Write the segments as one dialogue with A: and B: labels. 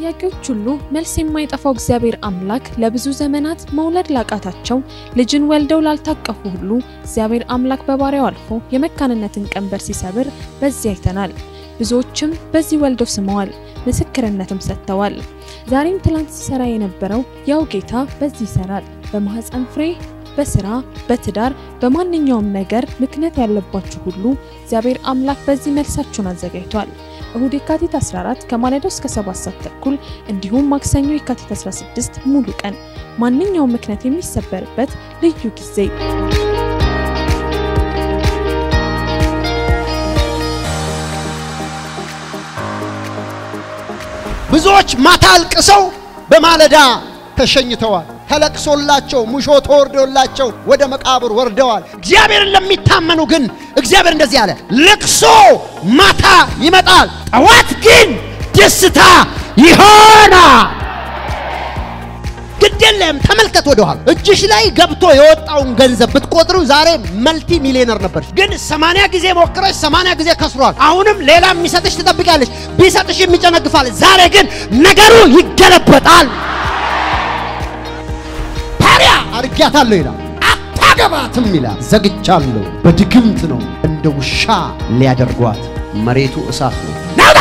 A: ጥያቄዎች ሁሉ መልስ የማይጠፋው እግዚአብሔር አምላክ ለብዙ ዘመናት መውለድ ላቃታቸው ልጅን ወልደው ላልታቀፉ ሁሉ እግዚአብሔር አምላክ በባሪያው አልፎ የመካንነትን ቀንበር ሲሰብር በዚህ አይተናል። ብዙዎችም በዚህ ወልደው ስመዋል፣ ምስክርነትም ሰጥተዋል። ዛሬም ትላንት ሲሰራ የነበረው ያው ጌታ በዚህ ይሰራል። በማህፀን ፍሬ በስራ በትዳር በማንኛውም ነገር ምክንያት ያለባችሁ ሁሉ እግዚአብሔር አምላክ በዚህ መልሳችሁን አዘጋጅቷል። እሁድ የካቲት 14 ከማለዳው እስከ 7 ሰዓት ተኩል እንዲሁም ማክሰኞ የካቲት 16 ሙሉ ቀን ማንኛውም ምክንያት የሚሰበርበት ልዩ ጊዜ
B: ብዙዎች ማታ አልቅሰው በማለዳ ተሸኝተዋል። ተለቅሶላቸው ሙሾ ተወርዶላቸው ወደ መቃብር ወርደዋል። እግዚአብሔርን ለሚታመኑ ግን እግዚአብሔር እንደዚህ አለ፣ ልቅሶ ማታ ይመጣል፣ ጠዋት ግን ደስታ ይሆናል። ግድ የለም ተመልከት፣ ወደኋላ እጅሽ ላይ ገብቶ የወጣውን ገንዘብ ብትቆጥሩ ዛሬ መልቲ ሚሊዮነር ነበርሽ። ግን ሰማንያ ጊዜ ሞክረሽ ሰማንያ ጊዜ ከስሯል። አሁንም ሌላ የሚሰጥሽ ትጠብቂያለሽ፣ ቢሰጥሽ የሚጨነግፋል። ዛሬ ግን ነገሩ ይገለበጣል። ታዲያ አርጊያታለሁ ይላል፣ አታገባትም ይላል። ዘግቻለሁ፣ በድግምት ነው እንደ ውሻ ሊያደርጓት። መሬቱ እሳት ነው። ናውጣ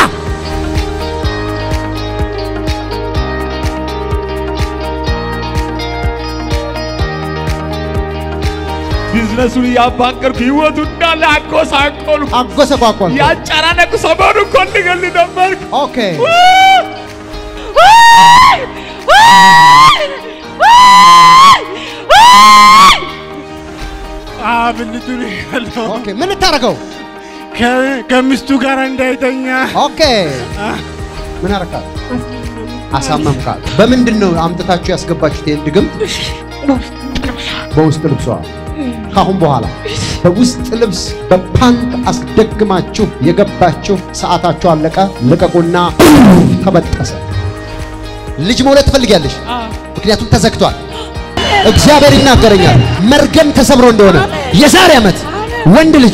C: ቢዝነሱን እያባቀርኩ ህይወቱ እንዳለ አጎሳቆሉ
B: አጎሰቋቋል።
C: ያጨናነቁ ሰሞኑ እኮ ልገል ነበርኩ።
B: ኦኬ
C: ብልቱን ያለው
B: ኦኬ ምን ልታደርገው?
C: ከሚስቱ ጋር እንዳይተኛ
B: ኦኬ ምን አረካት? አሳመምካት። በምንድን ነው አምጥታችሁ ያስገባችሁት ይህን ድግምት? በውስጥ ልብሷ ካሁን በኋላ በውስጥ ልብስ በፓንት አስደግማችሁ የገባችሁ ሰዓታችሁ አለቀ። ልቀቁና ተበጠሰ። ልጅ መውለድ ትፈልጊያለሽ? ምክንያቱም ተዘግቷል። እግዚአብሔር ይናገረኛል መርገም ተሰብሮ እንደሆነ የዛሬ ዓመት ወንድ ልጅ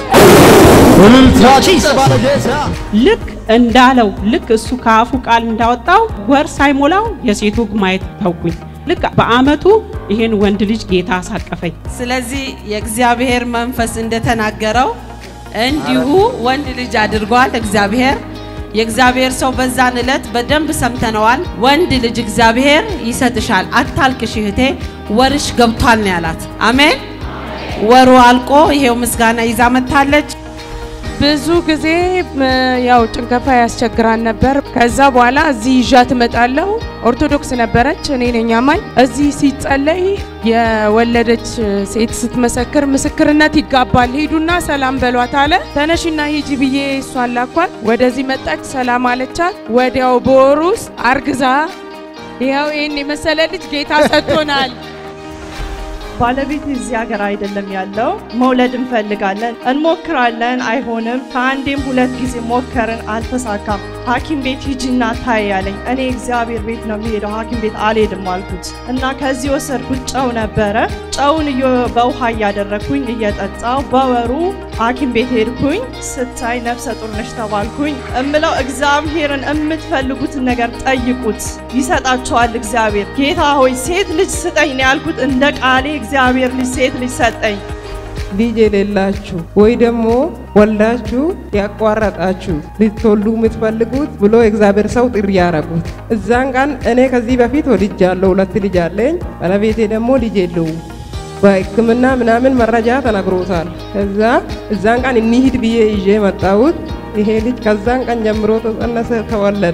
D: ልክ እንዳለው ልክ እሱ ከአፉ ቃል እንዳወጣው ወር ሳይሞላው የሴት ወግ ማየት ተውኩኝ። ልክ በአመቱ ይህን ወንድ ልጅ ጌታ አሳቀፈኝ።
E: ስለዚህ የእግዚአብሔር መንፈስ እንደተናገረው እንዲሁ ወንድ ልጅ አድርጓል እግዚአብሔር። የእግዚአብሔር ሰው በዛን ዕለት በደንብ ሰምተነዋል። ወንድ ልጅ እግዚአብሔር ይሰጥሻል፣ አታልቅሽ እህቴ፣ ወርሽ ገብቷል ነው ያላት። አሜን። ወሩ አልቆ ይሄው ምስጋና ይዛ መጥታለች።
F: ብዙ ጊዜ ም፣ ያው ጭንገፋ ያስቸግራን ነበር። ከዛ በኋላ እዚህ ይዣት እመጣለሁ። ኦርቶዶክስ ነበረች፣ እኔ ነኝ አማኝ። እዚህ ሲጸለይ የወለደች ሴት ስትመሰክር ምስክርነት ይጋባል፣ ሂዱና ሰላም በሏት አለ። ተነሽና ሂጂ ብዬ እሷን ላኳት። ወደዚህ መጣች፣ ሰላም አለቻት። ወዲያው በወሩ ውስጥ አርግዛ ይኸው ይህን የመሰለ ልጅ ጌታ ሰጥቶናል።
G: ባለቤት እዚህ ሀገር አይደለም ያለው። መውለድ እንፈልጋለን፣ እንሞክራለን፣ አይሆንም። ከአንዴም ሁለት ጊዜ ሞከርን፣ አልተሳካም። ሐኪም ቤት ሂጂና ታይ ያለኝ። እኔ እግዚአብሔር ቤት ነው የሚሄደው፣ ሐኪም ቤት አልሄድም አልኩት እና ከዚህ ወሰድኩት ጨው ነበረ። ጨውን እየ- በውሃ እያደረግኩኝ እየጠጣው በወሩ ሐኪም ቤት ሄድኩኝ። ስታይ ነፍሰ ጡር ነሽ ተባልኩኝ። እምለው እግዚአብሔርን የምትፈልጉትን ነገር ጠይቁት፣ ይሰጣችኋል እግዚአብሔር። ጌታ ሆይ ሴት ልጅ ስጠኝ ነው ያልኩት። እንደ ቃሌ እግዚአብሔር ልጅ ሴት ልጅ ሰጠኝ።
H: ልጅ የሌላችሁ ወይ ደግሞ ወልዳችሁ ያቋረጣችሁ ልትወልዱ የምትፈልጉት ብሎ የእግዚአብሔር ሰው ጥሪ ያረጉት። እዛን ቀን እኔ ከዚህ በፊት ወልጃለሁ፣ ሁለት ልጅ አለኝ። ባለቤቴ ደግሞ ልጅ የለውም። በሕክምና ምናምን መረጃ ተነግሮታል። ከዛ እዛን ቀን እንሂድ ብዬ ይዤ መጣሁት። ይሄ ልጅ ከዛን ቀን ጀምሮ ተጸነሰ፣ ተወለደ።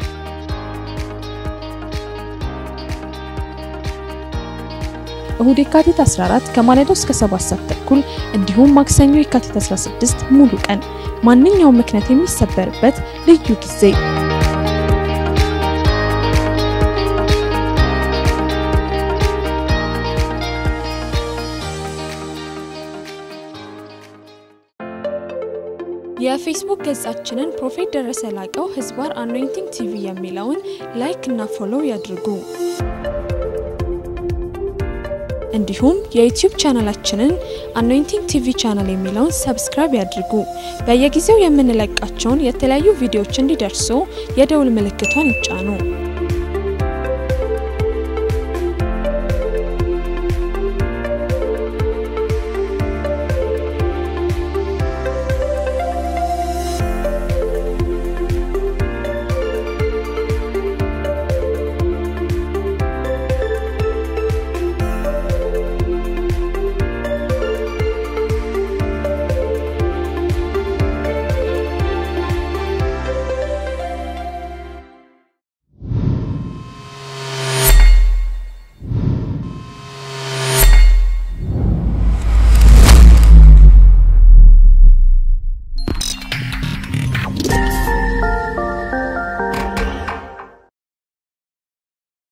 A: እሁድ የካቲት 14 ከማለዳው እስከ 7 ሰዓት ተኩል እንዲሁም ማክሰኞ የካቲት 16 ሙሉ ቀን ማንኛውም ምክንያት የሚሰበርበት ልዩ ጊዜ የፌስቡክ ገጻችንን ፕሮፌት ደረሰ ላቀው ህዝባር አኖይንቲንግ ቲቪ የሚለውን ላይክ እና ፎሎው ያድርጉ። እንዲሁም የዩቲዩብ ቻናላችንን አኖይንቲንግ ቲቪ ቻናል የሚለውን ሰብስክራይብ ያድርጉ። በየጊዜው የምንለቃቸውን የተለያዩ ቪዲዮዎች እንዲደርሱ የደውል ምልክቷን ይጫኑ።